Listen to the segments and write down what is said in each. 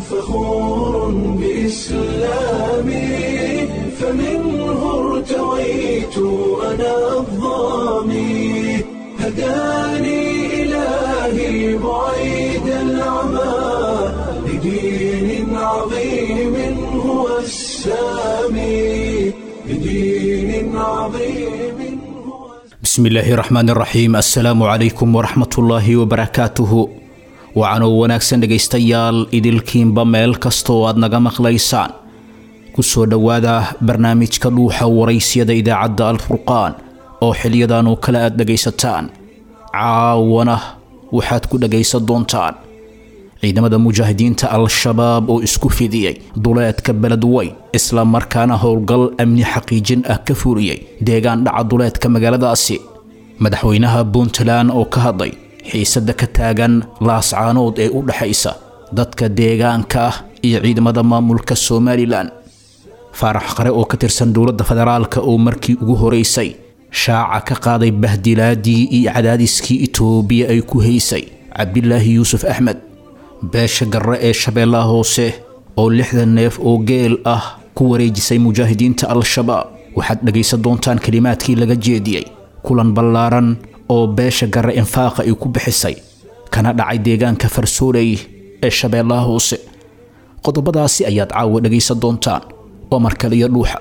فخور بإسلامي فمنه ارتويت أنا الظامي هداني إلهي بعيد العمى لدين عظيم هو السامي لدين عظيم هو bismi illaahi raxmaan raxiim assalaamu calaykum waraxmatullaahi wabarakaatuhu wacanoo wanaagsan dhegaystayaal idilkiinba meel kasta oo aad naga maqlaysaan ku soo dhowaada barnaamijka dhuuxa waraysyada idaacadda alfurqaan oo xiliyadan oo kale aad dhegaysataan caawana waxaad ku dhegaysan doontaan ciidamada mujaahidiinta al-shabaab oo isku fidiyey duleedka beled weyn isla markaana howlgal amni xaqiijin ah ka furiyey deegaan dhaca duleedka magaaladaasi madaxweynaha puntland oo ka hadlay xiisada ka taagan laascaanood ee u dhexaysa dadka deegaanka ah iyo ciidamada maamulka somalilan faarax qare oo ka tirsan dowladda federaalka oo markii ugu horeysay shaaca ka qaaday bahdilaadii iyo cadaadiskii itoobiya ay ku haysay cabdilaahi yuusuf axmed beesha garre ee shabeellaha hoose oo lixdan neef oo geel ah ku wareejisay mujaahidiinta al-shabaab waxaad dhegaysan doontaan kelimaadkii laga jeediyey kulan ballaaran oo beesha garre infaaqa ay ku bixisay kana dhacay deegaanka farsooley ee shabeellaha hoose qodobadaasi ayaad caawa dhegaysan doontaan waa markaliyo dhuuxa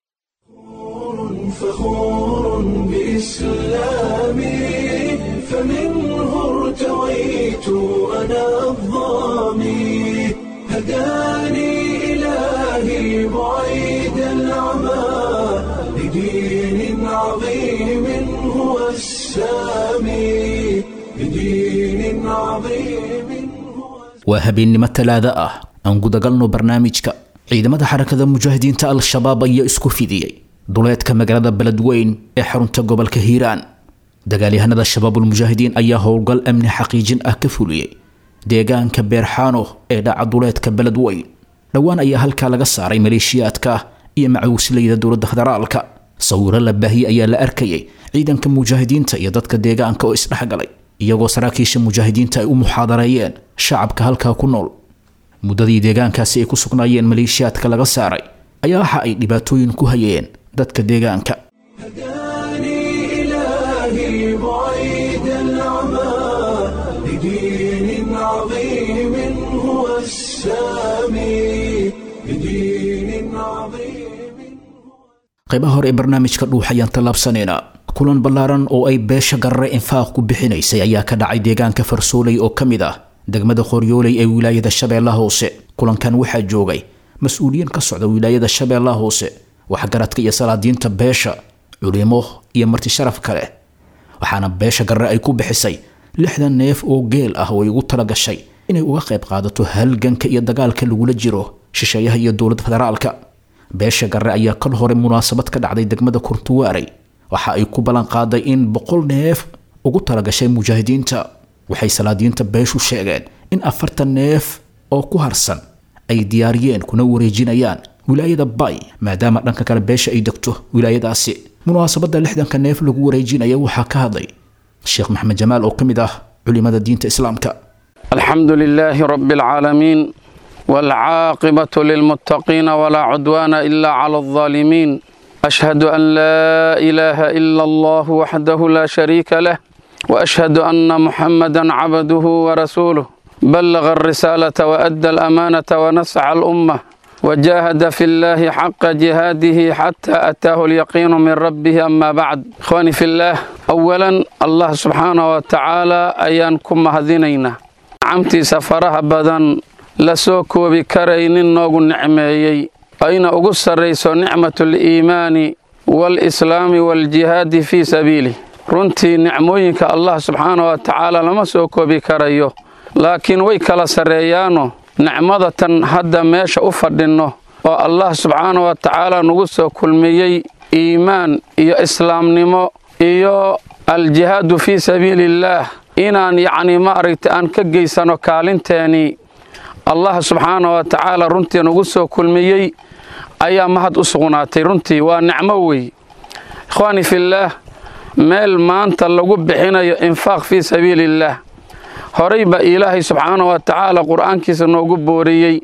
فخور بإسلامي فمنه ارتويت أنا الظامي هداني إلهي بعيد العمى لدين عظيم هو السامي لدين عظيم هو waa habeennimo talaada ah aan gudagalno barnaamijka ciidamada xarakada mujaahidiinta al-shabaab ayaa isku fidiyey duleedka magaalada beledweyn ee xarunta gobolka hiiraan dagaalyahanada shabaabulmujaahidiin ayaa howlgal amni xaqiijin ah ka fuliyey deegaanka beerxaano ee dhaca duleedka beledweyn dhowaan ayaa halkaa laga saaray maleeshiyaadka iyo macawislayda dowladda federaalka sawiro la baahiyey ayaa la arkayay ciidanka mujaahidiinta iyo dadka deegaanka oo isdhexgalay iyagoo saraakiisha mujaahidiinta ay u muxaadareeyeen shacabka halkaa ku nool muddadii deegaankaasi ay ku sugnaayeen maleeshiyaadka laga saaray ayaa waxa ay dhibaatooyin ku hayeen dadka deegaanka هداني إلهي بعيد العمى لدين عظيم هو السامي لدين عظيم qaybaha hore ee barnaamijka dhuux ayaan tallaabsanaynaa kulan ballaaran oo ay beesha garre infaaq ku bixinaysay ayaa ka dhacay deegaanka farsooley oo ka mid ah degmada qoryooley ee wilaayada shabeellaha hoose kulankan waxaa joogay mas-uuliyiin ka socda wilaayada shabeellaha hoose waxgaradka iyo salaadiinta beesha culimo iyo marti sharaf kale waxaana beesha garre ay ku bixisay lixdan neef oo geel ah oo ay ugu tala gashay inay uga qayb qaadato halganka iyo dagaalka lagula jiro shisheeyaha iyo dowladda federaalka beesha garre ayaa kal hore munaasabad ka dhacday degmada kurtuwaarey waxa ay ku ballan qaaday in boqol neef ugu talagashay mujaahidiinta waxay salaadiinta beeshu sheegeen in afartan neef oo ku harsan ay diyaariyeen kuna wareejinayaan wilaayada bay maadaama dhanka kale beesha ay degto wilaayadaasi munaasabadda lixdanka neef lagu wareejinaya waxaa ka hadlay sheekh maxamed jamaal oo ka mid ah culimada diinta islaamka الحمد لله رب العالمين والعاقبة للمتقين ولا عدوان إلا على الظالمين أشهد أن لا إله إلا الله وحده لا شريك له وأشهد أن محمدا عبده ورسوله بلغ الرسالة وأدى الأمانة ونسع الأمة وجاهد في الله حق جهاده حتى أتاه اليقين من ربه أما بعد إخواني في الله أولا الله سبحانه وتعالى أيانكم مهدينينا نعمتي سفرها بدن lasoo koobi karaynin noogu nicmeeyey ayna ugu sarrayso nicmatu liimaani waalislaami waaljihaadi fii sabiilih runtii nicmooyinka allah subxaana wa tacaala lama soo koobi karayo laakiin way kala sarreeyaano nicmadatan hadda meesha u fadhinno oo allah subxaana wa tacaala nagu soo kulmiyey iimaan iyo islaamnimo iyo aljihaadu fii sabiiliillaah inaan yacnii ma aragta aan ka geysano kaalinteenii allah subxaana wa tacaala runtii nagu soo kulmiyey ayaa mahad u sugnaatay runtii waa nicmo wey ikhwaani fillaah meel maanta lagu bixinayo infaaq fii sabiiliillaah horay baa ilaahay subxaana wa tacaala qur'aankiisa noogu booriyey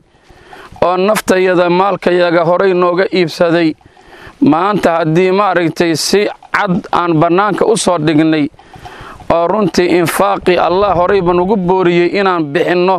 oo naftayada maalkayaga horay nooga iibsaday maanta haddii maaragtay si cad aan bannaanka u soo dhignay oo runtii infaaqii allah horayba nugu booriyey inaan bixinno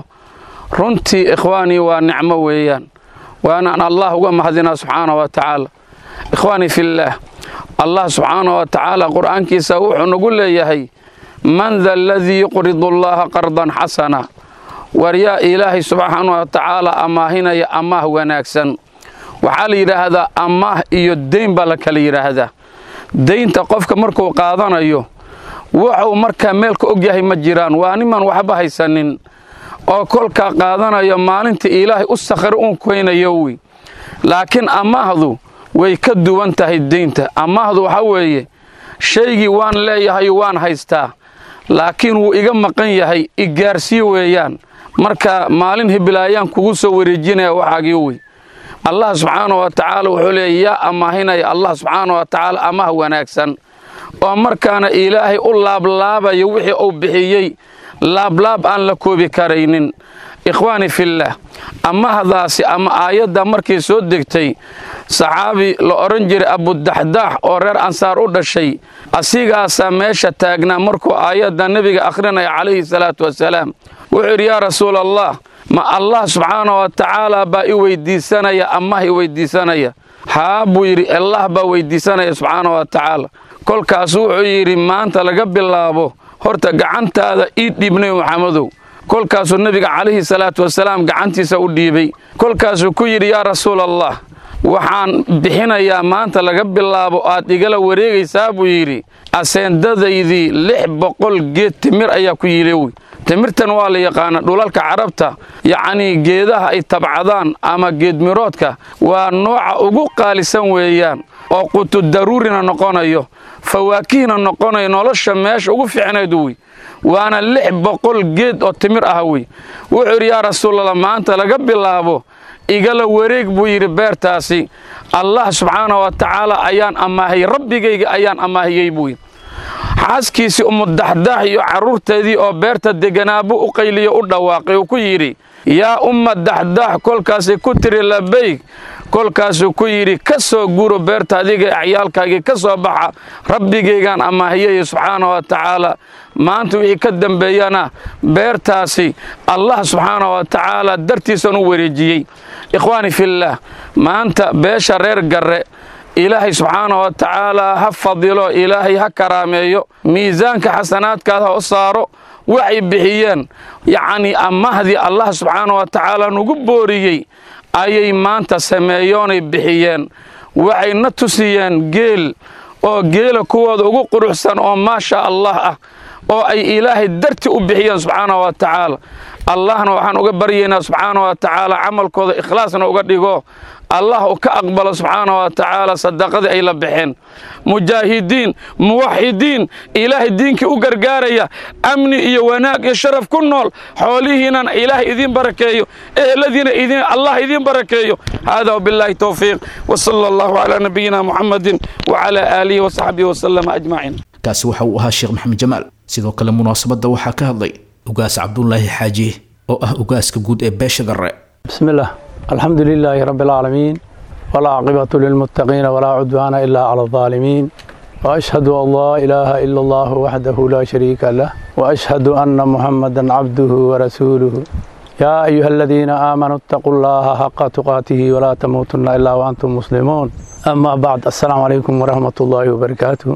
runtii ikhwaanii waa nicmo weeyaan waanaan allah uga mahadinaa subxaana wa tacaala ikhwaanii fillaah allah subxaana wa tacaala qur'aankiisa wuxuu nagu leeyahay man da aladii yuqridu allaha qardan xasana war yaa ilaahay subxaana wa tacaala amaahinaya amaah wanaagsan waxaa la yidhaahdaa amaah iyo deyn baa la kala yidhaahdaa deynta qofka markuu qaadanayo wuxuu markaa meelka og yahay ma jiraan waa niman waxba haysanin oo kolkaa qaadanayo maalinta ilaahay u sakhri uun keynayo wy laakiin amaahdu way ka duwan tahay deynta amaahdu waxaa weeye shaygii waan leeyahay waan haystaa laakiin wuu iga maqan yahay igaarsii weeyaan marka maalin hibilaayaan kugu soo wareejinaya waxaagii wey allah subxaana wa tacaala wuxuu leeya yaa amaahinaya allah subxaana wa tacaala amaah wanaagsan oo markaana ilaahay u laablaabayo wixii uu bixiyey laablaab aan la koobi karaynin ikhwaani fillaah amahdaasi ama aayadda markay soo degtay saxaabi la odhan jiray abudaxdaax oo reer ansaar u dhashay asigaasaa meesha taagnaa markuu aayadda nebiga akhrinaya calayhi salaatu wasalaam wuxuu yidhi yaa rasuula allah ma allah subxaana wa tacaala baa i weydiisanaya amah i weydiisanaya haa buu yidhi allah baa weydiisanaya subxaana wa tacaala kolkaas wuxuu yidhi maanta laga bilaabo horta gacantaada ii dhiib nebi maxamedow kolkaasuu nebiga calayhi salaatu wasalaam gacantiisa u dhiibay kolkaasuu ku yidhi yaa rasuul allah waxaan bixinayaa maanta laga bilaabo aad igala wareegaysaa buu yidhi aseendadaydii lix boqol geed timir ayaa ku yidhi timirtan waa la yaqaana dhulalka carabta yacnii geedaha ay tabcadaan ama geedmiroodka waa nooca ugu qaalisan weeyaan oo qutudaruurina noqonayo fawaakihna noqonayo nolosha meesha ugu fiicnayd wey waana lix boqol geed oo timir ah wey wuxuu yidhi yaa rasuulallah maanta laga bilaabo igala wareeg buu yidhi beertaasi allah subxaana wa tacaala ayaan amaahiyey rabbigayga ayaan amaahiyey buu yidhi xaaskiisii umudaxdaax iyo carruurteedii oo beerta deganaabu u qayliyo u dhawaaqay uu ku yidhi yaa umma daxdaax kolkaasay ku tiri labayg kolkaasuu ku yidhi ka soo guro beerta adiga acyaalkaagii ka soo baxa rabbigaygaan amaahiyaya subxaana wa tacaala maanta wixii ka dambeeyana beertaasi allah subxaana wa tacaala dartiisan u wareejiyey ikhwaani fillaah maanta beesha reer garre ilaahay subxaana wa tacaala ha fadilo ilaahay ha karaameeyo miisaanka xasanaadkaad ha u saaro waxay bixiyeen yacnii amahdii allah subxaana wa tacaala nugu booriyey ayay maanta sameeyoonay bixiyeen waxay na tusiyeen geel oo geela kuwooda ugu quruxsan oo maasha allah ah oo ay ilaahay darti u bixiyeen subxaana wa tacaala allahna waxaan uga baryaynaa subxaana wa tacaala camalkooda ikhlaasna uga dhigo allah uu ka aqbalo subxaana wa tacaala sadaqadii ay la baxeen mujaahidiin muwaxidiin ilaahay diinkii u gargaaraya amni iyo wanaag iyo sharaf ku nool xoolihiinan ilaahay idiin barakeeyo eheladiina allah idiin barakeeyo hada wbilaahi towfiiq wsala allahu calaa nabiyina muxamadin wacalaa aalihi wasaxbihi wasalama ajmaciin kaasi waxa uu ahaa sheekh maxamed jamaal sidoo kale munaasabadda waxaa ka hadlay ugaas cabdulaahi xaaji oo ah ugaaska guud ee beesha garre بسم الله الحمد لله رب العالمين والعاقبة للمتقين ولا عدوان إلا على الظالمين وأشهد أن لا إله إلا الله وحده لا شريك له وأشهد أن محمدا عبده ورسوله يا أيها الذين آمنوا اتقوا الله حق تقاته ولا تموتن إلا وأنتم مسلمون أما بعد السلام عليكم ورحمة الله وبركاته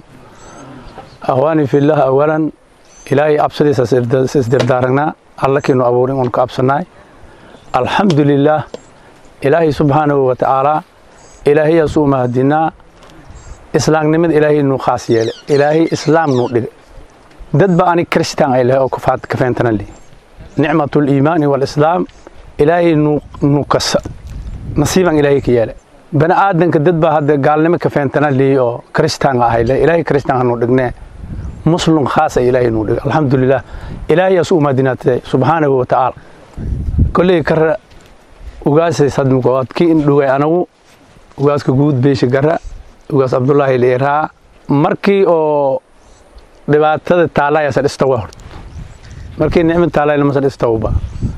أخواني في الله أولا إلهي أبصدي سيسدردارنا الله كنو أبورين ونك أبصناي الحمد لله ilaahay subxaanahu wa tacaalaa ilaahayaasuu mahadinaa islaamnimada ilaahay nuu khaas yeele ilaahay islaam nuu dhigay dad ba ani kristaan ay lahay oo kufaad kafeentana li nicmatu liimaani waalislaam ilaahay nuu kasa nasiiban ilaahay ka yeele bani aadanka dad baa hadda gaalnimo kafeentana liyi oo kristaan ahay le ilaahay kristaan hanuu dhignee muslim khaasa ilaahay nuu dhigay alxamdulilah ilaahayaas u mahadinaatay subxaanahu wa tacaala kolley kara ugaasay sadmukood ki indhugay anagu ugaaska guud beesha gara ugaas cabdulaahi leeraa markii oo dhibaatada taalayaasa dhistawa hort markii nicmad taalayna masal istawba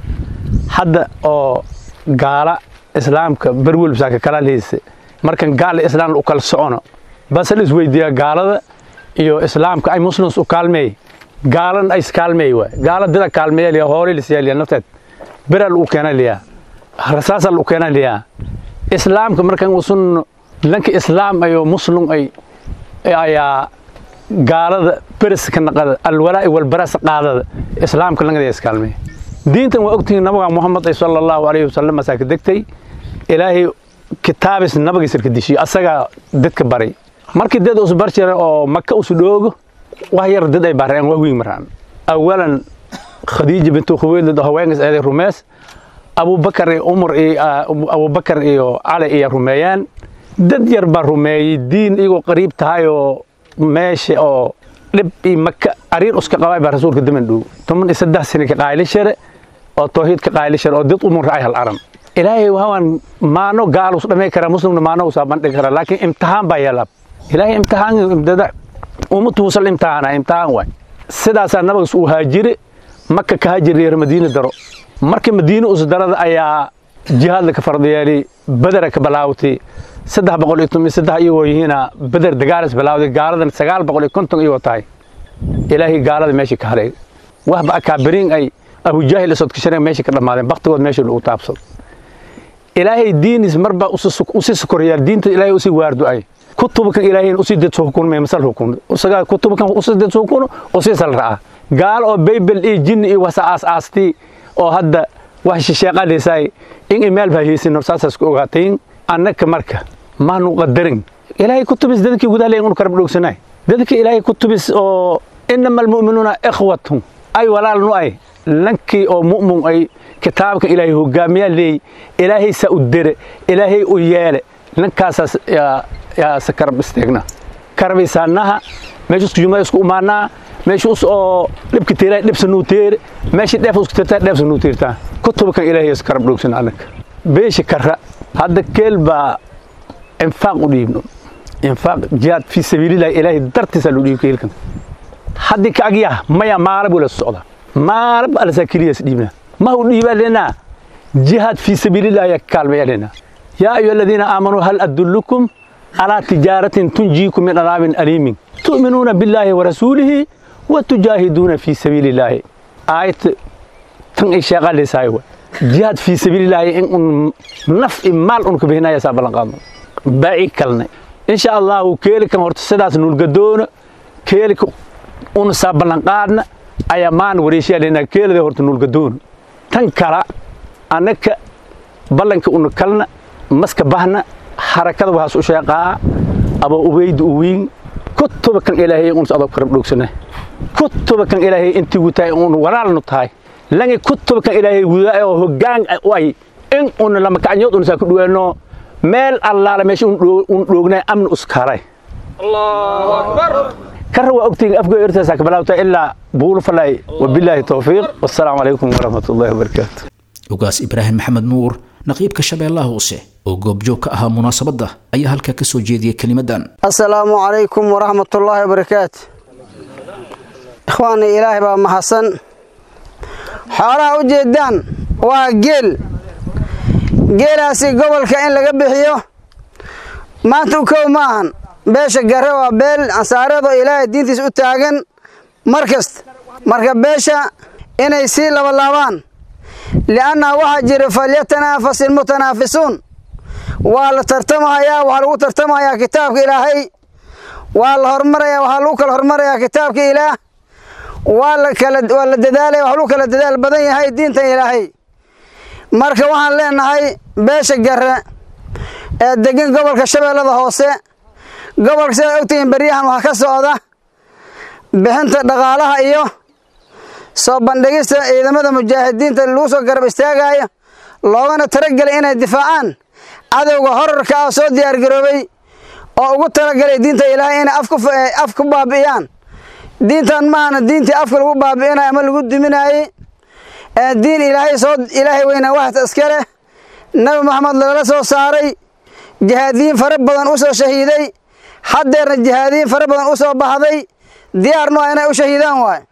hadda oo gaala islaamka berwelbsaaka kala liise markan gaala islaam u kala socono basal isweydiiyaa gaalada iyo islaamka ay muslims u kaalmeey gaalan ay iskaalmeey waay gaala dida kaalmeeya liya hoolay lisiyaa liya nafteed beral u keena liya rasaasal u keena liya islaamka markan usun lanka islaam ayo muslim ay ayaa gaalada beriska naqada alwalaa'i walbaras qaadada islaamka langada iskaalmeey diintan waa ogtihiin nabiga muhammad ay sala allahu alayhi wasalam asaa ka degtay ilaahay kitaabis nabigiisa ka dishiyo asagaa dadka baray markii dad us bar jira oo maka usu dhoogo wax yar dad ay bareen wax weyn maraan awalan khadiija bintu khuwaylid oo haweenkas eeday rumeys abubakar iyo umar iyo abubakar iyo cali iyo rumeeyaan dad yar baa rumeeyey diin iyagoo qariib tahay oo meesha oo dhib iyo maka ariir uska qabay baa rasuulka daman dhow toban iyo saddex sano ka qaaylishere oo tawxiid ka qaaylishere oo dad umur racay hal aram ilaahay waan maano gaalus dhamay kara muslimna maano usaa bandhigi kara laakiin imtixaan baa yeelaa ilaahay imtixaan dada ummatu wasal imtixaana imtixaan waay sidaasaa nabagas uu haajire maka ka haajiri reer madiina daro markii madiina us darada ayaa jihaadla ka fardiyeeli badara ka bilaawtay saddex boqol iyo toban saddex iyagoo yihiina beder dagaalis bilaawday gaaladan sagaal boqol iyo konton iyagoo tahay ilaahay gaalada meesha ka haray waxba akaabiriin ay abujaahil isodkashareen meesha ka dhammaadeen baktigood meesha lagu taabsado ilaahay diinis marba usi sokorayaa diinta ilaahay usi waardo ay kutubkan ilaahay usi dadso hukunmay masal hukun usaga kutubkan usi dadso hukuno usi sal ra'a gaal oo baybel iyo jinn iyo wasa aas aasti oo hadda wax shisheeqadhiisay in imaal baa haysin saasas ku ogaatayn annaka marka maanu qadarin ilaahay kutubis dadkii gudaha unu karab dhoogsanaay dadka ilaahay kutubis oo inama almu'minuuna ikhwatun ay walaalnu ay lankii oo mu'min ay kitaabka ilaahay hogaamiyaa leey ilaahay saa u dere ilaahay u yeele lankaasaas yaa se karab isteegna karabaysaanaha meesha isku jumada isku umaanaa meesha us oo dhibka teelaa dhibsa nuu teere meesha dheef isku tirtaa dheefsa nuu tirtaa kutubkan ilaahay is karab dhoogsana annaka beesha kara hadda keel baa infaaq u dhiibno infaaq jihaad fii sabiilillahi ilaahay dartiisaa loo dhiibi keelkan haddii ka agyaha maya maalab wala socda maalab alasaa keliyas dhiibna ma u dhiibaa lenaa jihaad fii sabiilillahi yaa kaalmaya lenaa yaa ayuha aladiina aamanuu hal adullukum calaa tijaaratin tunjiikum min adaabin aliimin tu'minuuna billaahi wa rasuulihi wa tujaahiduuna fii sabiilillaahi aayadta tan ay sheeqalaysaay wa jihaad fii sabiilillaahi in un naf i maal un ka bixinaya saa ballan qaadno baaci kalne insha allahu keelikan horta sidaas nulgadoona keelika una saa ballan qaadna ayaa maan wareeshiyaa lenaa keelida horta nulgadoona tan kala annaka ballanka una kalna maska bahna harakada waxaas u sheeqaa aba ubeyda uwiin kutuba kan ilaahay uns adoog karab dhoogsana kutuba kan ilaahay intii wutaay un walaalnu tahay langi kutuba kan ilaahay wudaa oo hoggaan u ay in una lama kacnyood una saa ku dhuweeno meel allaala meesha un dhoognay amni uskaaray kara waa ogtihin afgo ertaasaa ka bilaabta ilaa buulu falay wabilaahi towfiiq wassalaamu calaykum waraxmat ullahi wabarakaatu ugaas ibraahim maxamed nuur naqiibka shabeellaha hoose oo goobjoog ka ahaa munaasabadda ayaa halkaa ka soo jeediyey kelimadan assalaamu calaykum waraxmatullaahi wabarakaatu ikhwaani ilaahay baa mahadsan xoolaha u jeedaan waa geel geelaasi gobolka in laga bixiyo maanta u kow ma ahan beesha gare waa beel ansaareedoo ilaahay diintiisa u taagan mar kasta marka beesha inay sii labalaabaan li'annaha waxaa jira falyatanaafaس ilmutanaafisuun waa la tartamahayaa waxaa lagu tartamahayaa kitaabka ilaahay waa la hormaraya waxaa lagu kala hormarayaa kitaabka ilaah waa la kala waa la dadaalaya wax lagu kala dadaal badan yahay diintan ilaahay marka waxaan leenahay beesha gare ee degan gobolka shabeellada hoose gobolka sidaad ogtihiin beryahan waxaa ka socda bixinta dhaqaalaha iyo soo bandhigista ciidamada mujaahidiinta lagu soo garab istaagayo loogana talagelay inay difaacaan cadowga horarka ah soo diyaargaroobay oo ugu talagalay diinta ilaahay inay af ku baabi'iyaan diintan maahana diintii afka lagu baabi'inayo ama lagu duminaayey diin ilaahay soo ilaahay weynaa waxta iska leh nabi maxamed lagala soo saaray jihaadiyiin fara badan u soo shahiiday haddeerna jihaadiyiin fara badan u soo baxday diyaarnu ah inay u shahiidaan waay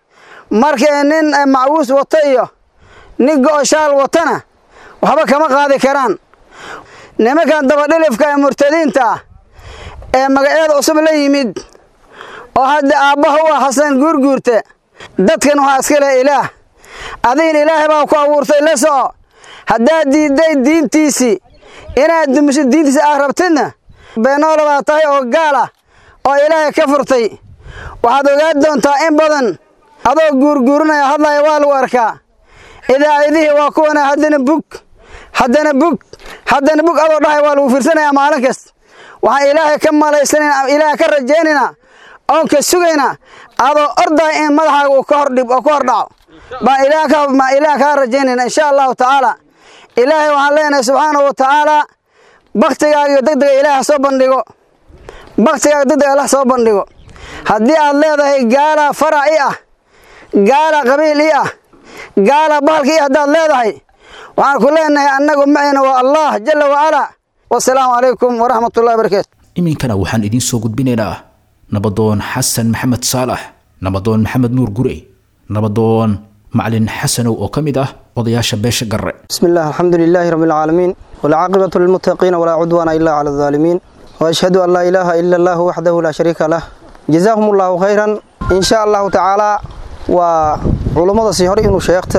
markay nin macwuus wato iyo nin go-oshaal watana waxba kama qaadi karaan nimankan dabadhilifka ee murtadiinta ah ee magacyada cusub la yimid oo hadda aabbaha u ah xasan guurguurte dadkan waxaa iska leh ilaah adigin ilaahay baa ku abuurtay la soco haddaad diidday diintiisii inaad dumiso diintiisa aad rabtidna beenoola baa tahay oo gaal ah oo ilaahay ka furtay waxaad ogaan doontaa in badan adoo guurguurinaya hadlaya waa lagu arkaa idaacadihii waa kuwana haddana bug haddana bug haddana bug adoo dhahay waa lagu fiirsanayaa maalin kasta waxaan ilaahay ka malaysanayna ilaahay ka rajaynaynaa oon ka sugaynaa adoo ordahay in madaxaaga uu ka hordhib oo ka hor dhaco baan ilaah ilaah kaa rajaynayna insha allahu tacaala ilaahay waxaan leenahay subxaanahu wa tacaala baktigaaga iyo degdega ilaah ha soo bandhigo baktigaaga degdega allah soo bandhigo haddii aad leedahay gaala farac i ah gaala qabiil i ah gaala bahalka i haddaad leedahay waxaan ku leenahay annagu macayna waa allah jala wacalaa wasalaamu calaykum waraxmatullahi barakaatu iminkana waxaan idiin soo gudbinaynaa nabadoon xasan maxamed saalax nabadoon maxamed nuur gurey nabadoon macalin xasanow oo ka mid ah odayaasha beesha garre بسم الله الحمد لله رب العالمين والعاقبة للمتقين ولا عدوان إلا على الظالمين وأشهد أن لا إله إلا الله وحده لا شريك له جزاهم الله خيرا إن شاء الله تعالى وعلماء سيهر إنه شيخت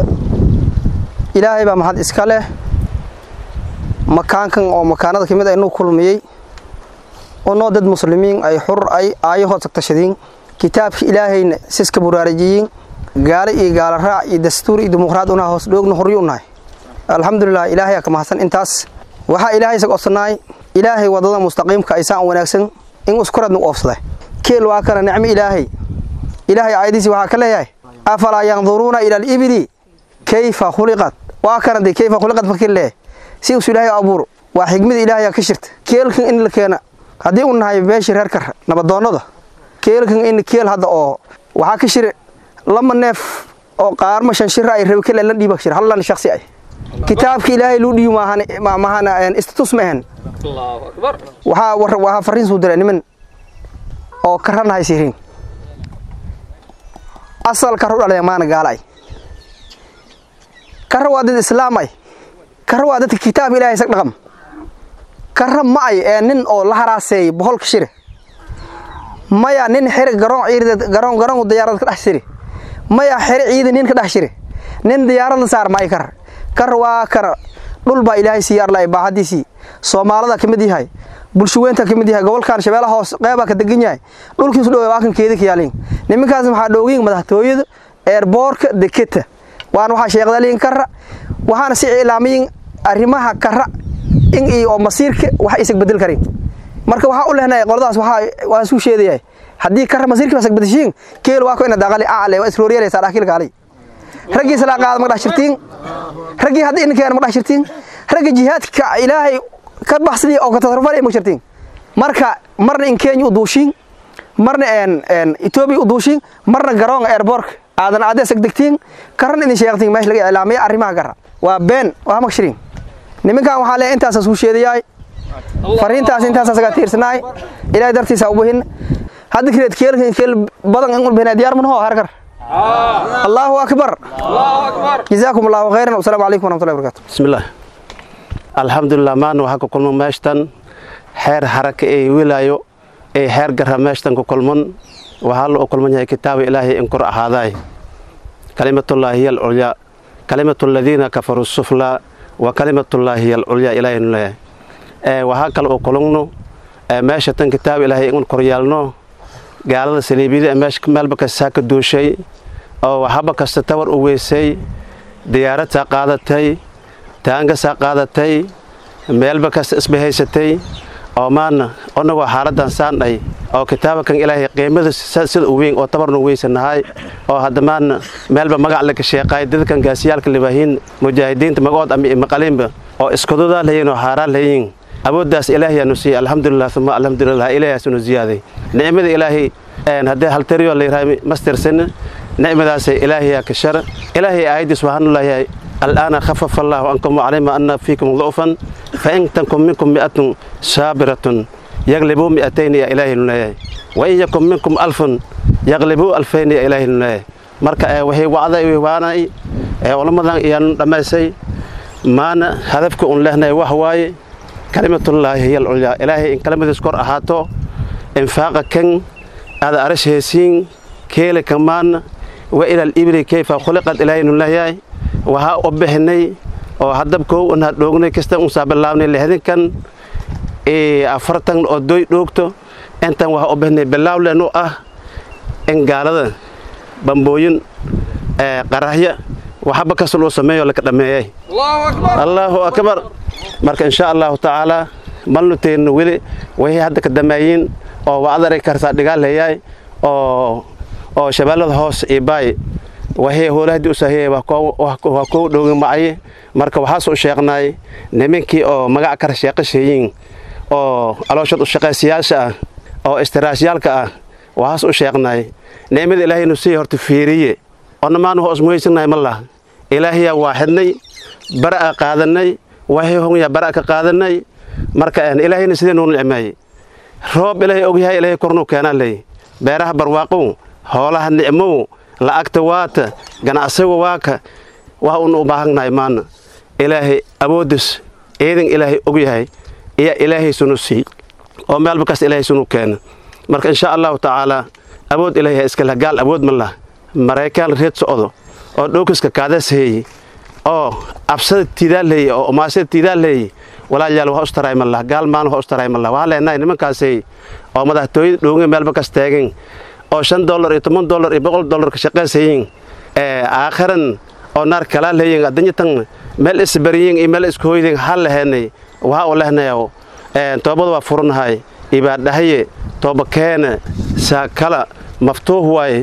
إلهي بمحد إسكاله مكان كان أو مكانات كمية إنه كل مية ونو دد مسلمين أي حر أي آيه تكتشدين كتاب إلهي سيسك برارجيين gaale iyo gaala raac iyo dastuur iyo dimuqraad unaha hoos dhoogna horri unahay alxamdulilah ilaahay ka mahadsan intaas waxaa ilaahay isaga ofsanaay ilaahay wadada mustaqiimka aysaan wanaagsan in iskuradna u oofsaday keel waa kana nicmo ilaahay ilaahay aayadiisi waxaa ka leeyahay afalaa yanduruuna ila alibili kayfa khuliqat waa kana dee kayfa khuliqat markii leeyahay si us ilaahay abuuro waa xigmada ilaahay ka shirta keelkan in la keena haddii u nahay beeshii reer kar nabadoonnada keelkan in keel hadda oo waxaa ka shire lama neef oo qaarma shan shira ay rabi kale la dhiiba shir hallan shakhsi ay kitaabka ilaahay loo dhiibo maahan maahana istatus ma ahan waxaa war waxaa fariin soo diray niman oo karanahay sirin asal karu dhalay maana gaalay kara waa dad islaam ay kara waa dadka kitaab ilaahay sag dhaqam kara ma ay ee nin oo la haraaseey boqolka shire maya nin xiri garoon ciidad garoon garoon diyaarad ka dhex shiri maya xiri ciidan nin ka dhex shiri nin diyaarad saar ma ay kar kar waa kar dhul baa ilaahay siyaar lay baahadiisi Soomaalida kamid yahay bulshaweynta kamid yahay gobolkan shabeellaha hoos qeyba ka degan yahay dhulkiisu dhow waa kan keeda ka yaalin nimankaas waxaa dhoogin madaxtooyada airportka deketa waan waxa sheeqdalin kar waxaana si ilaamiyin arrimaha kar in iyo masiirka wax isag bedel karin marka waxaa u lehnahay qoladaas waxaa waa suu sheedayahay haddii kar masiirka wasag bedeshiin keel waa ko ina daaqali aale waa isrooriyaysa dhaakil kaalay raggii sala qaad ma dhax shirtiin raggii haddii inkeena ma dhax shirtiin ragga jihaadka ilaahay ka baxsadii oo ka tasarrufay ma shirtiin marka marna in Kenya u duushin marna een een Ethiopia u duushin marna garoon airport aadan aad isag degtiin karan in sheegtiin meesh laga ilaamay arrimaha gara waa been waa ma shirin nimankan waxaa leeyahay intaas suu sheedayahay fariintaas intaas asaga tiirsanaay ilaahay dartiisa ugu hin hadda kireed keelkan keel badan in ulbina diyaar man hoo harkar allahu akbar allahu akbar jazaakum allahu khayran wa salaamu alaykum wa rahmatullahi wa barakatuh bismillah alxamdulilah maana waxaa ku kulman meeshtan xeer haraka ee wilaayo ee xeer gara meeshtan ku kulman waxaa la u kulman yahay kitaaba ilaahay in kor ahaaday kalimatullaahi hiya alculyaa kalimatu aladiina kafaruu suflaa wa kalimatullaahi hiya alculyaa ilaahay nu leeyahay ee waxaa kale u kulugno meesha tan kitaab ilaahay in kor yaalno gaalada saliibiyada meesha meelba kastaa ka duushay oo waxaba kasta tawar u weysay diyaaradsaa qaadatay taangasaa qaadatay meelba kasta isbahaysatay oo maana onagoo xaaladan saandhay oo kitaabakan ilaahay qiimada sida u weyn oo tabarnu weysanahay oo hadda maana meelba magac laga sheeqaay dadkan gaasiyaalka libaahiin mujaahidiinta magood ama maqaliinba oo iskududaa layiin oo xaaraan layiin awooddaas ilaahayaanu siiyey alxamdulilah uma alxamdulilah ilaahaasunu ziyaaday nicmada ilaahay haddee haltariyo layrahay mastirsan nicmadaasay ilaahayaa ka shar ilaahay aayaddiis waxaanu leeyahay الآن خفف الله عنكم وعلم أن فيكم ضعفا فإن تكن منكم مئة صابرة يغلبوا مئتين يا إلهي الله وإن يكن منكم ألف يغلبوا ألفين يا إلهي الله marka waxay wacday waanay culamadan iyaan dhammaysay maana hadafka un lehnahay wax waaye kalimatullaahi hiya alculyaa ilaahay in kalimadiis kor ahaato infaaqa kan aada arash heesiin keele kamaana wa ilal ibri kayfa khuliqad ilaahay nun leeyahay waxaa u bixinay oo haddab kow unaa dhoognay kasta unsaa bilaabnay lixdinkan afartan oo doy dhoogto intan waxaa u bixinay bilaaw lenu ah in gaalada bambooyin qarahya waxaba kasta loo sameeyo laka dhammeeyay allaahu akbar marka insha allahu tacaalaa malnu teegno weli waxay hadda ka dameeyiin oo wacdaray kartaa dhigaaleeyaay oo oo shabeellada hoos iyo baay waxay howlahdii u saahiyay waa kow dhowgi macaye marka waxaas u sheeqnaay nimankii oo magac kara sheeqasheeyiin oo alooshad u shaqaysiyaasha ah oo istiraashyaalka ah waxaas u sheeqnaay nicmada ilaahaynu sii horta fiiriye oona maanu hoos muhaysannahay ma lah ilaahayaa waaxidnay bara'a qaadanay waxay honyaa bara'a ka qaadanay marka ilaahayna sidee nuu nicmeeyey roob ilaahay ogyahay ilaahay kornuu keenaa leey beeraha barwaaqow hoolaha nicmow la'agta waata ganacsiga waaka wax uuna u baahannahay maana ilaahay awoodis ciidan ilaahay ogyahay iyo ilaahay sunu sii oo meelba kasta ilaahay sunu keena marka insha allahu tacaalaa awood ilaahay iskale gaal awood ma lah maraykaan reed socdo oo dhowkiska kaadaas heeye oo absada tiidaa leeye oo umaasada tiidaa leeye walaalayaal waa ustaray ma lah gaal maan waa ustaray ma lah waxaa leenahay nimankaasay oo madaxtooyada dhowge meelba kas taagan oo shan dollar iyo toban dollar iyo boqol dollar ka shaqaysayiin aakhiran oo naar kalaa leeyin adanyatan meel isbariyin iyo meel isku hoydin hal leheenay waxaa u lehnayo toobada waa furanahay ibaadhahaye tooba keene saakala maftuuh waaye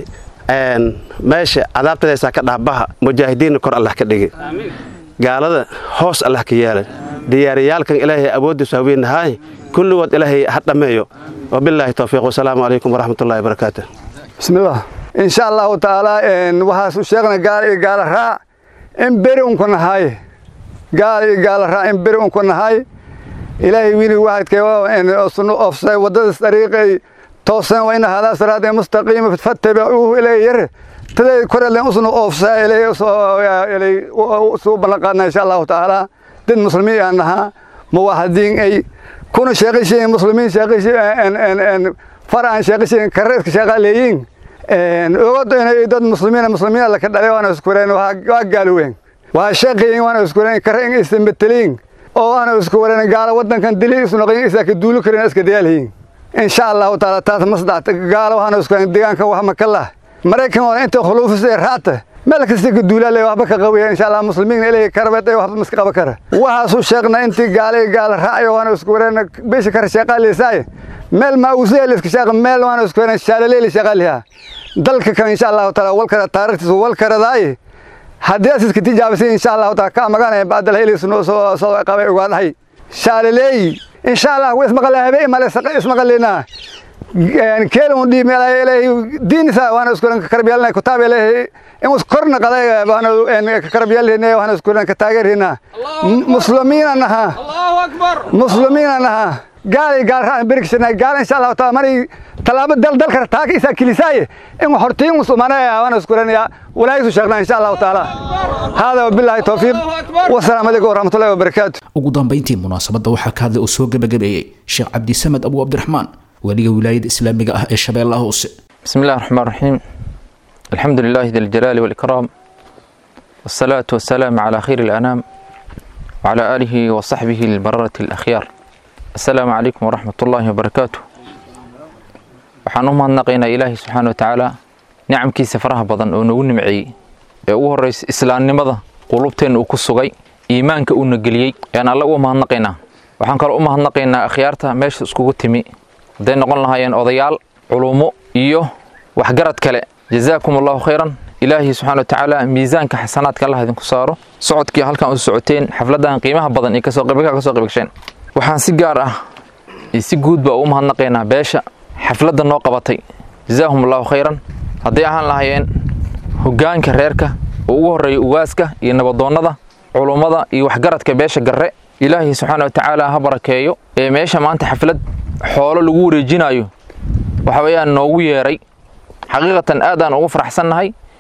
meesha cadaabtadaysaa ka dhahbaha mujaahidiinna kor allah ka dhigi gaalada hoos allah ka yeela diyaariyaalkan ilaahay awooddiisu haweenahaay kulligood ilaahay ha dhammeeyo wabilaahi towfiiq wasalaamu calaykum waraxmatullahi wabarakaatu bismillaah insha allahu tacaalaa waxaasu sheegna gaal iyo gaala raac in beri unku nahay gaal iyo gaala raac in beri unku nahay ilaahay wiini waxadkee ofsay waddadaas dariiqay toosan wa ina hadaa siraada mustaqiima fattabicuuhu ilay yar taday korelen usnu oofsaa ilay ilay suu ballanqaadna insha allahu tacaala dad muslimiin aan nahaa muwaxadiin ay kuna sheeqishiin muslimiin sheeqishiin faraan sheeqishiin kareedka sheeqaaleeyiin ogod inay dad muslimiina muslimiina laka dhalay waana iskureen waa gaaloween waa sheeqiyin waana iskureen kare in isambeteliin oo waana isku wareen gaala wadankan dili isnoqin isa ka duulu karin iska dayaalhiin insha allahu taala taas masdaxta gaala waxaana isku deegaankan wax makala maraykan oo inta khuluufisay raata meel kasta ka duulaale waxba ka qabiya insha allah muslimiin ilaahay karabad ay waxba miska qaba kara waxaasu sheegna intii gaala gaala raacayo waana isku wareen beesha kar shaqaaleysay meel ma uusay iska shaqo meel waana isku wareen shaalaleeli shaqaaliha dalka kan insha allahu taala wal kara taariikhdiisa wal karadaay haddii aad iska tijaabisay insha allahu taala ka maganaya baadal helaysu noo soo soo qabay ogaadahay shaalaleey insha allah way ismaqalay habeen male ismaqalina keelun dhii meel ilaahay diinisa waana isku ka karbiyalna kitaab ilaahay in us korna qaday waana ka karbiyalna waana isku ka taageerina muslimiina naha allahu akbar muslimiina naha gaal gaal raan birkisna gaal insha allah taala mari talaabo dal dal kar taag isa kilisaaye in hortiin usmanaya waana isku raniya walaayisu sheegna insha allah taala hada billahi tawfiiq wasalaamu alaykum warahmatullahi wabarakaatu ugu dambayntii munaasabadda waxaa ka hadlay oo soo gebagabeeyey sheekh cabdisamed abu cabdiraxmaan weliga wilaayada islaamiga ah ee shabeellaha hoose بسم الله الرحمن الرحيم الحمد لله ذي الجلال والإكرام والصلاة والسلام على خير الأنام وعلى آله وصحبه البررة الأخيار السلام عليكم ورحمة الله وبركاته waxaan u mahadnaqaynaa ilaahay subxaana watacaala nicamkiisa faraha badan oo nagu nimceeyey ee ugu horraysa islaamnimada qulubteenna uu ku sugay iimaanka uuna geliyey ayaan alle uga mahadnaqaynaa waxaan kaloo u mahadnaqaynaa akhyaarta meesha iskugu timi hadday noqon lahaayeen odayaal culummo iyo waxgarad kale jazaakum allahu khayran ilaahay subxaana watacaala miisaanka xasanaadka allah idinku saaro socodkii halkan u socoteen xafladahan qiimaha badan iyo kasoo qaybgalka kasoo qaybgasheen waxaan si gaar ah iyo si guud baa ugu mahadnaqaynaa beesha xafladda noo qabatay jazaahum allahu khayran hadday ahaan lahaayeen hoggaanka reerka oo ugu horreeya ugaaska iyo nabadoonnada culummada iyo waxgaradka beesha garre ilaahay subxaana watacaala ha barakeeyo ee meesha maanta xaflad xoolo lagu wareejinayo waxa weeyaan noogu yeeray xaqiiqatan aad aan ugu faraxsannahay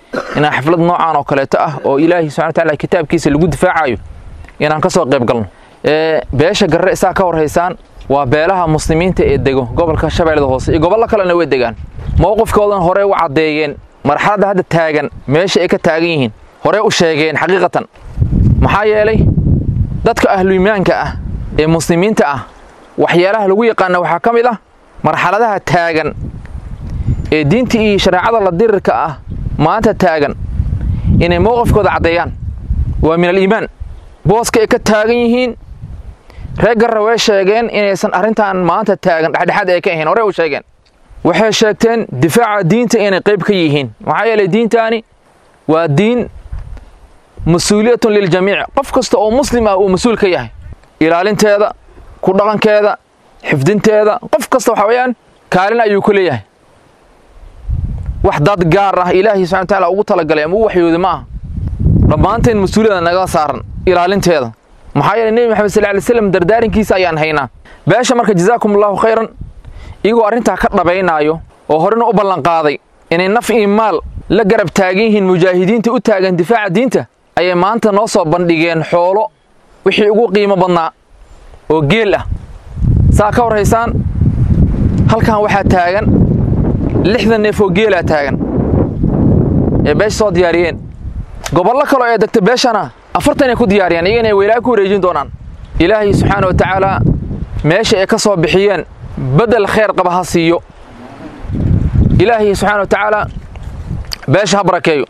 inaan xaflad noocaan oo kaleeto ah oo ilaahay subxana watacaala kitaabkiisa lagu difaacayo inaan ka soo qayb galno beesha garre isaa ka warhaysaan waa beelaha muslimiinta ee dego gobolka shabeellada hoose iyo gobollo kalena way degaan mowqifkoodan horey u caddeeyeen marxaladda hadda taagan meesha ay ka taagan yihiin horey u sheegeen xaqiiqatan maxaa yeelay dadka ahluimaanka ah ee muslimiinta ah waxyaalaha lagu yaqaana waxaa ka mid ah marxaladaha taagan ee diinta iyo shareecada la dirirka ah maanta taagan inay mowqifkooda caddeeyaan waa min aliimaan booska ay ka taagan yihiin reer garra way sheegeen inaysan arrintan maanta taagan dhexdhexaad ay ka ahayn horey u sheegeen waxay sheegteen difaaca diinta inay qayb ka yihiin maxaa yeelay diintaani waa diin mas-uuliyatun liljamiic qof kasta oo muslim ah uu mas-uul ka yahay ilaalinteeda ku dhaqankeeda xifdinteeda qof kasta waxa weeyaan kaalin ayuu ku leeyahay wax dad gaar ah ilaahay subxana wataala ugu talagalay ama u waxyooda ma aha dhammaanteen mas-uuliyada naga saaran ilaalinteeda maxaa yeelay nebi maxamed sal ly slam dardaarinkiisa ayaan haynaa beesha marka jazaakum allahu khayran iyagoo arrintaa ka dhabaynaayo oo horena u ballanqaaday inay naf iyo maal la garab taagan yihiin mujaahidiinta u taagan difaaca diinta ayay maanta noo soo bandhigeen xoolo wixii ugu qiimo badnaa oo geel ah saa ka warhaysaan halkan waxaa taagan lixdan neef oo geelaa taagan ee beesha soo diyaariyeen gobollo kaloo ee degta beeshana afartan ay ku diyaariyaan iyagana ay weylaa ku wareejin doonaan ilaahay subxaana wa tacaalaa meesha ay ka soo bixiyeen bedel khayr qaba ha siiyo ilaahay subxaana wa tacaalaa beesha ha barakeeyo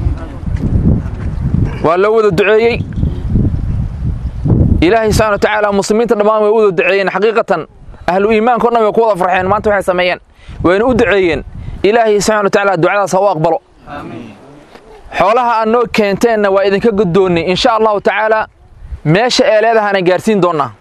waa loo wada duceeyey ilaahay subxana wa tacaala muslimiinta dhammaan way u wada duceeyeen xaqiiqatan ahlu iimaanka o dhan way ku wada farxeen maanta waxay sameeyeen wayna u duceeyeen ilaahay subxana wa tacaala ducadaas ha u aqbalo xoolaha aad noo keenteenna waa idinka guddoonnay insha allahu tacaalaa meesha ee leedahana gaarsiin doonnaa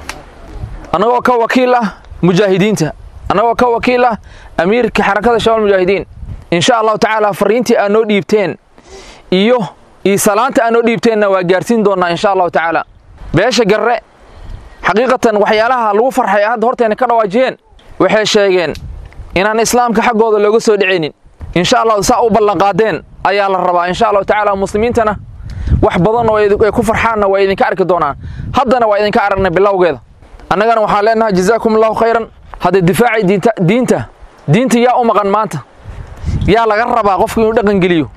annagoo ka wakiil ah mujaahidiinta annagoo ka wakiil ah amiirka xarakada shabaal mujaahidiin insha allahu tacaala fariintii aad noo dhiibteen iyo iyo salaanta aad noo dhiibteenna waa gaarsiin doonnaa insha allahu tacaala beesha garre xaqiiqatan waxyaalaha lagu farxay hadda horteenna ka dhawaajiyeen waxay sheegeen inaan islaamka xaggooda looga soo dhicaynin insha allahu saa u ballanqaadeen ayaa la rabaa insha allahu tacaala muslimiintana wax badan oo ay ku farxaanna waa idinka arki doonaan haddana waa idinka aragnay bilowgeeda annagana waxaan leenahay jazaakum allahu khayran hadda difaacay diinta diinta diinta yaa u maqan maanta yaa laga rabaa qofku inuu dhaqan geliyo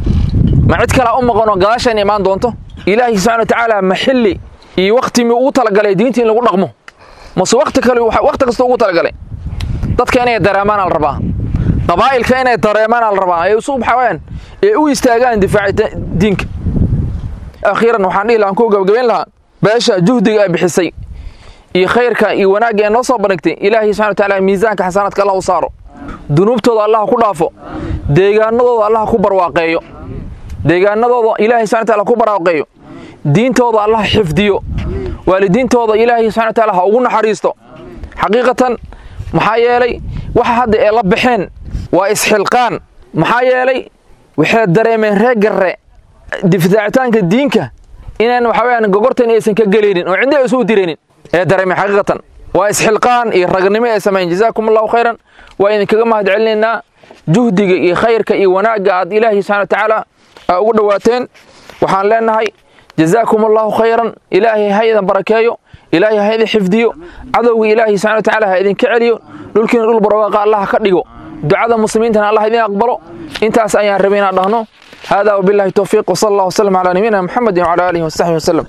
ma cid kalea u maqan oo gadaashan imaan doonto ilaahay subxana wa tacaala ma xilli iyo wakti mi ugu talagalay diinta in lagu dhaqmo mase wakti kale wakti kasta ugu talagalay dadka inay dareemaana la rabaa qabaa'ilka inay dareemaana la rabaa ee isu waxawayaan ee u istaagaan difaaci diinka akhiiran waxaan dhihi lahaan ku gabagabayn lahaa beesha juhdiga ay bixisay iyo khayrka iyo wanaagga ee noo soo bandhigtay ilaahay subxana wa tacaala miisaanka xasanaadka allah u saaro dunuubtooda allah ku dhaafo deegaanadooda allah ku barwaaqeeyo deegaanadooda ilaahay subxana wa taala ku barwaaqeeyo diintooda allah xifdiyo waalidiintooda ilaahay subxana wa taala ha ugu naxariisto xaqiiqatan maxaa yeelay waxa hadda ee la baxeen waa isxilqaan maxaa yeelay waxay dareemeen reer garre difaacitaanka diinka inaan waxa weyaan gogortan aysan ka gelaynin oo cidna aysan u diraynin ee dareemeen xaqiiqatan waa isxilqaan iyo ragnimo ay sameeyeen jazaakum allahu khayran waa idinkaga mahad celinaynaa juhdiga iyo khayrka iyo wanaagga aad ilaahay subxana wa tacaala aa ugu dhowaateen waxaan leenahay jazaakum allahu khayran ilaahay ha idin barakeeyo ilaahay ha idin xifdiyo cadowga ilaahay subxana wa tacaala ha idinka celiyo dhulkiina dhul barwaaqa allah ka dhigo ducada muslimiintana allah idin aqbalo intaas ayaan rabay inaan dhahno hada wabillahi towfiiq wsala allah wasalam calaa nabiyina muxamedin wcala aalihi wasaxbihi wasalam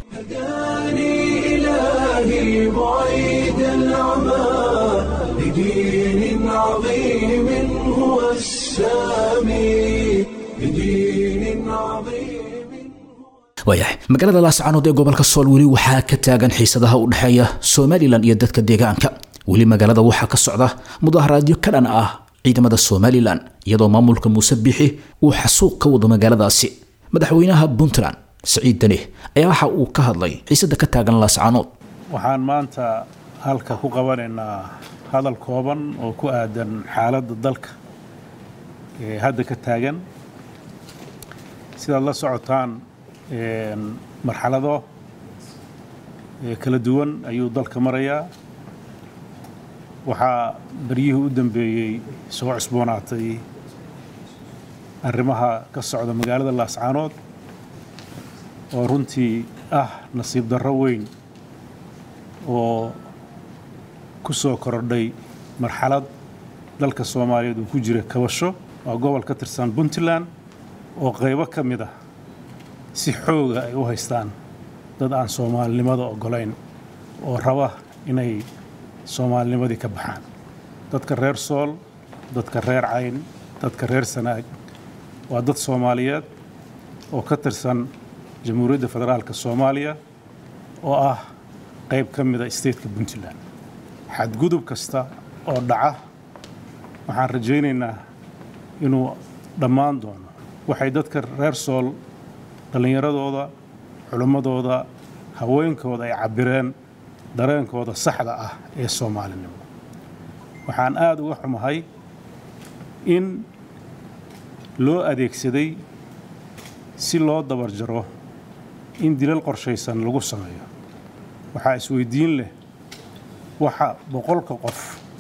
إلهي بعيد العمى لدين عظيم هو السامي لدين عظيم waayahay magaalada laascaanood ee gobolka sool weli waxaa ka taagan xiisadaha u dhexeeya somalilan iyo dadka deegaanka weli magaalada waxaa ka socda mudaharaadyo ka dhan ah ciidamada somalilan iyadoo maamulka muuse bixi uu xasuuq ka wado magaaladaasi madaxweynaha puntland siciid dani ayaa waxa uu ka hadlay xiisada ka taagan laascaanood waxaan maanta halka ku qabanaynaa hadal kooban oo ku aadan xaaladda dalka ee hadda ka taagan sidaad la socotaan marxalado kala duwan ayuu dalka marayaa waxaa beryihii u dambeeyey soo cusboonaatay arrimaha ka socda magaalada laascaanood oo runtii ah nasiib darro weyn oo ku soo kordhay marxalad dalka soomaaliyeed uu ku jira kabasho waa gobol ka tirsan puntland oo qaybo ka mid ah si xooga ay u haystaan dad aan soomaalinimada oggolayn oo raba inay soomaalinimadii ka baxaan dadka reer sool dadka reer cayn dadka reer sanaag waa dad soomaaliyeed oo ka tirsan jamhuuriyadda federaalka soomaaliya oo ah qayb ka mida stateka puntland xadgudub kasta oo dhaca waxaan rajaynaynaa inuu dhammaan doono waxay dadka reer sool dhallinyaradooda culimmadooda haweenkooda ay cabbireen dareenkooda saxda ah ee soomaalinimo waxaan aada uga xumahay in loo adeegsaday si loo dabar jaro in dilal qorshaysan lagu sameeyo waxaa isweydiin leh waxa boqolka qof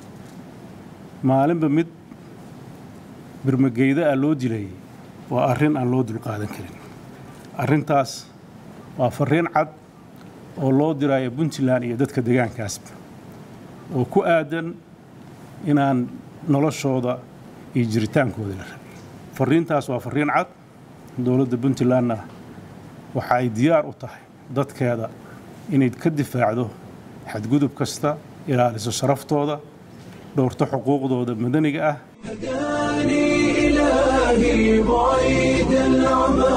maalinba mid birmageyda ah loo dilayay waa arrin aan loo dulqaadan karin arrintaas waa farriin cad oo loo diraayo puntland iyo dadka deegaankaasba oo ku aadan inaan noloshooda iyo jiritaankooda la rabin farriintaas waa farriin cad dowladda puntlandna waxa ay diyaar u tahay dadkeeda inay ka difaacdo xadgudub kasta ilaaliso sharaftooda dhowrto xuquuqdooda madaniga ah هداني إلهي بعيد العمى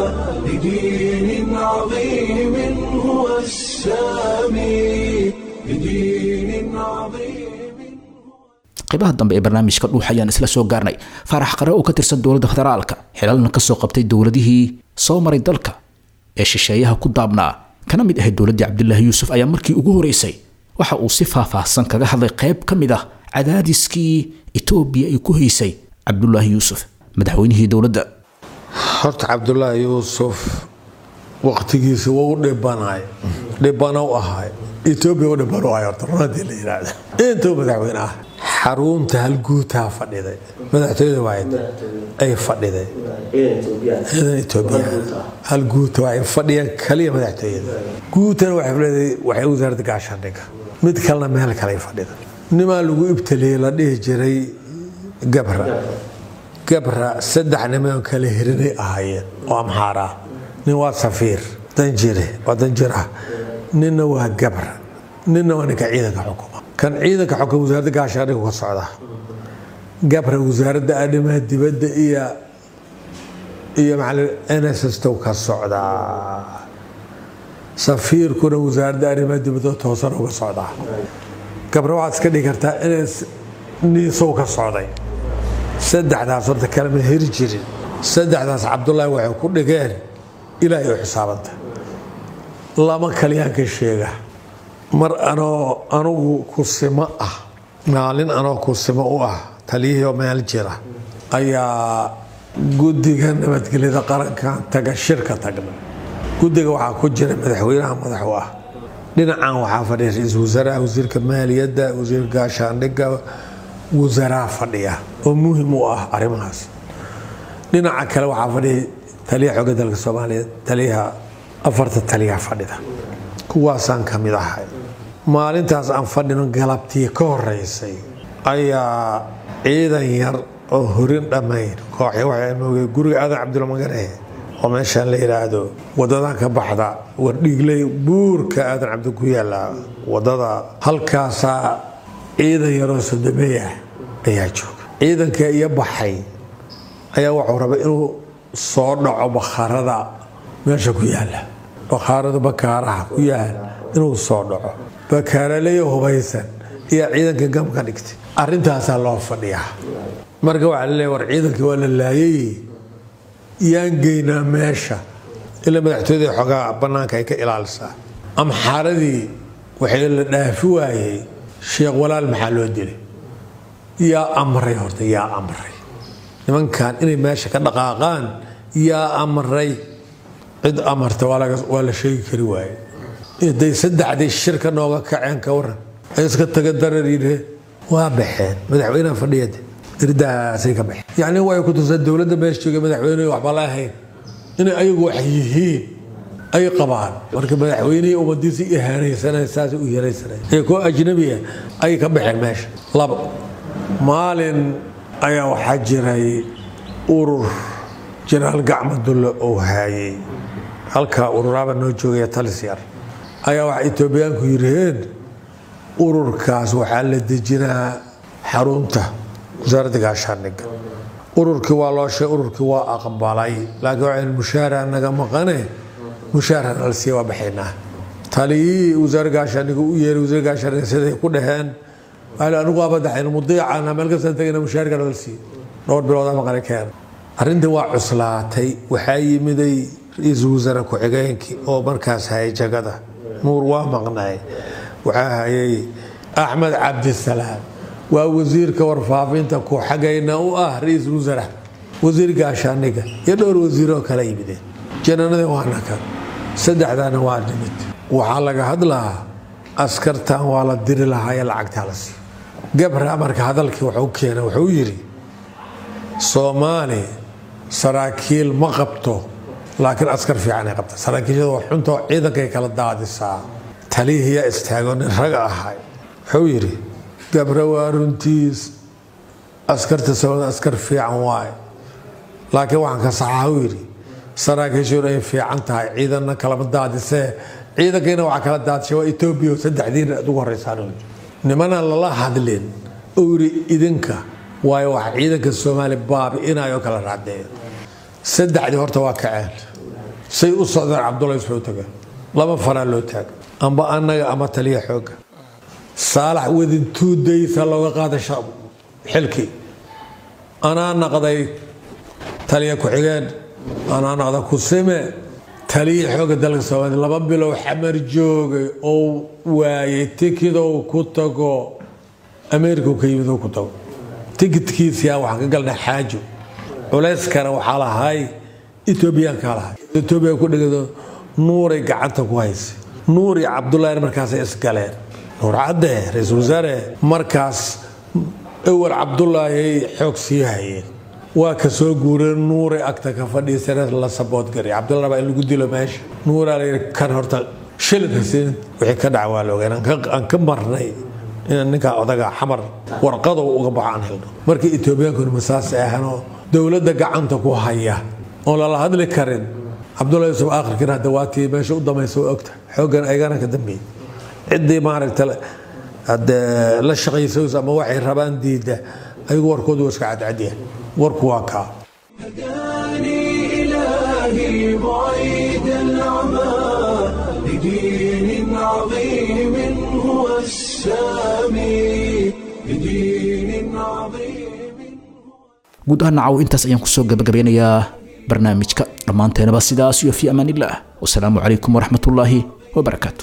لدين عظيم هو السامي لدين عظيم qaybaha dambe ee barnaamijka dhuux ayaan isla soo gaarnay faarax qare oo ka tirsan dowladda federaalka xilalna ka soo qabtay dowladihii soo maray dalka ee shisheeyaha ku daabnaa kana mid ahayd dowladdii cabdilaahi yuusuf ayaa markii ugu horeysay waxa uu si faahfaahsan kaga hadlay qayb ka mid ah cadaadiskii etoobiya ay ku haysay cabdulaahi yuusuf madaxweynihii dowladda horta cabdulaahi yuusuf waqtigiisa wuu u dhibanay dhibana u ahay etoobiya u dhiban u ahay horta runadii la yidhaahda intuu madaxweyne ah xarunta halguutaa fadhiday madaxtooyada waayd ay fadhiday ciidan etoobiya halguuta waxay fadhiyaan kaliya madaxtooyada guutana waxay fadhiday waxay wasaaradda gaashaandhigga mid kalena meel kale fadhida nimaa lagu ibtaliyey la dhihi jiray gabra gabra saddex niman kale hirinay ahaayeen oo amxaar ah nin waa safiir danjire waa danjir ah ninna waa gabra ninna waa ninka ciidanka xukuma kan ciidanka xukuma wasaaradda gaashaandhigga ka socda gabra wasaaradda arrimaha dibadda iyo iyo macalin nss tow ka socdaa safiirkuna wasaaradda arrimaha dibadda toosan uga socdaa gabra waxaad iska dhigi kartaa ns niisow ka socday saddexdaas horta kalema heri jirin saddexdaas cabdulaahi waxay ku dhigeen ilaahay u xisaabanta lama kaliyaan ka sheega mar anoo anugu kusimo ah maalin anoo kusimo u ah taliyihii meel jira ayaa guddiga nabadgelyada qarankan taga shirka tagna guddiga waxaa ku jira madaxweynaha madax u ah dhinacan waxaa fadhiya ra-iisul wasaaraha wasiirka maaliyadda wasiirka gaashaandhigga wasaaraa fadhiya oo muhim u ah arrimahaas dhinaca kale waxaa fadhiya taliyaha xooga dalka soomaaliyeed taliyaha afarta taliyaha fadhida kuwaasaan ka mid ahay maalintaas aan fadhino galabtii ka horeysay ayaa ciidan yar oo horin dhammayn kooxya waxay moogay guriga aadan cabdulmagane oo meeshaan la yidhaahdo wadadan ka baxda wardhiigley buurka aadan cabdi ku yaala wadada halkaasaa ciidan yaroo sodomeey ah ayaa jooga ciidanka iyo baxay ayaa wuxuu rabay inuu soo dhaco bakhaarada meesha ku yaala bakhaarada bakaaraha ku yaal inuu soo dhaco bakaaraleyo hubaysan iyo ciidanka gam ka dhigtay arrintaasaa loo fadhiyaa marka waxaa laleeya war ciidankii waa la laayay yaan geynaa meesha ilaa madaxtooyada xoogaa bannaanka ay ka ilaalisaa amxaaradii waxay la dhaafi waayey sheekh walaal maxaa loo dilay yaa amray horta yaa amray nimankan inay meesha ka dhaqaaqaan yaa amray cid amarta waa la sheegi kari waaye day saddexdii shirka nooga kaceen ka waran ay iska taga darar yidhe waa baxeen madaxweynaha fadhiyade irdahaasay ka baxeen yacni way ku tuseen dowladda meesha jooga madaxweyne waxba la ahayn inay ayagu wax yihiin ay qabaan marka madaxweynihii ummadiisa ihaanaysanay saas u yeelaysanay ee koo ajnabiya ay ka baxeen meesha labo maalin ayaa waxaa jiray urur jenaraal gacma dulle oo haayay halkaa ururaaba noo joogaya talis yar ayaa waxa etoobiyaanku yidhaheen ururkaas waxaa la dejinaa xarunta wasaaradda gaashaandhigga ururkii waa loo sheegay ururkii waa aqbalay laakiin waxaan mushaara naga maqane mushaara nala siiya waa baxaynaa taliyihii wasaare gaashaandhigga u yeeray wasaare gaashaandhigga siday ku dhaheen waxaa anigu waa badaxayna mudiicana meel kastaan tagayna mushaarka nala siiya dhowr biloodaa maqane keena arrintii waa cuslaatay waxaa yimiday ra-iisul wasaare ku-xigeenkii oo markaas hayay jagada nuur waa maqnay waxaa hayay axmed cabdisalaam waa wasiirka warfaafinta ku xagayna u ah ra-iisul wasaare wasiir gaashaandhigga iyo dhowr wasiiroo kala yimideen jananada waana kan saddexdaana waa nimid waxaa laga hadlaa askartan waa la diri lahaa ee lacagtaa la siiyo gabra marka hadalkii wuxuu keenay wuxuu yidhi soomaali saraakiil ma qabto laakiin askar fiicanay qabta saraakiishada waa xuntoo ciidankay kala daadisaa talihiyaa istaago nin raga ahay wuxuu yidhi gabra waa runtiis askarta soomaalida askar fiican waaye laakiin waxaan ka saxaa u yidhi saraakiishuna ay fiican tahay ciidanna kalama daadisee ciidankiina waxaa kala daadishay waa etoobiya oo saddexdiina aad ugu horeysaan nimanaan lala hadlin oo yidhi idinka waayo wax ciidanka soomaali baabi'inayo kala raadeeyo saddexdii horta waa kaceen say u socdeen cabdullahi soo taga laba faraa loo taaga amba annaga ama taliya xooga saalax wadin tuudaysa looga qaaday xilkii anaa naqday taliya ku-xigeen anaa naqda kusime taliya xooga dalka soomaaliya laba bilow xamar joogay oo waayay tikidow ku tago ameerika ka yimid ku tago tikidkiisia waxaan ka galnay xaajo culayskana waxaa lahay etoobiyaankaa lahay etoobiya ku dhegado nuuray gacanta ku haysay nuur iyo cabdullahina markaasay isgaleen nuur cadde ra-iisul wasaare markaas awal cabdullaahi xoog sii hayeen waa ka soo guureen nuuray agta ka fadhiisana la saboodgariy cabdullahi baa in lagu dilo meesha nuuraa layidhi kan horta shilinka siin wixii ka dhaca waa la ogaan aan ka marnay inaan ninkaa odaga xamar warqado uga baxo aan helno markii etoobiyankuna masaas ahanoo dowladda gacanta ku haya oon lala hadli karin cabdullahi yusuf aakhirkiina hadda waatii meesha u damaysa waa ogta xooggan aygana ka dambeeyey ciddii maaragta hadde la shaqaysays ama waxay rabaan diidda ayagu warkoodu waa iska cadcadyahay warku waa kaa إلهي بعيد العمى لدين عظيم هو السامي لدين عظيم guud ahaan nacaw intaas ayaan kusoo gabagabeynayaa barnaamijka dhammaanteenaba sidaas iyo fi amaanillaah wasalaamu calaykum waraxmatullaahi wabarakaatu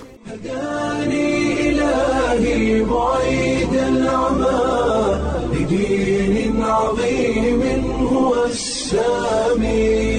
إلهي بعيد العمى لدين عظيم هو السامي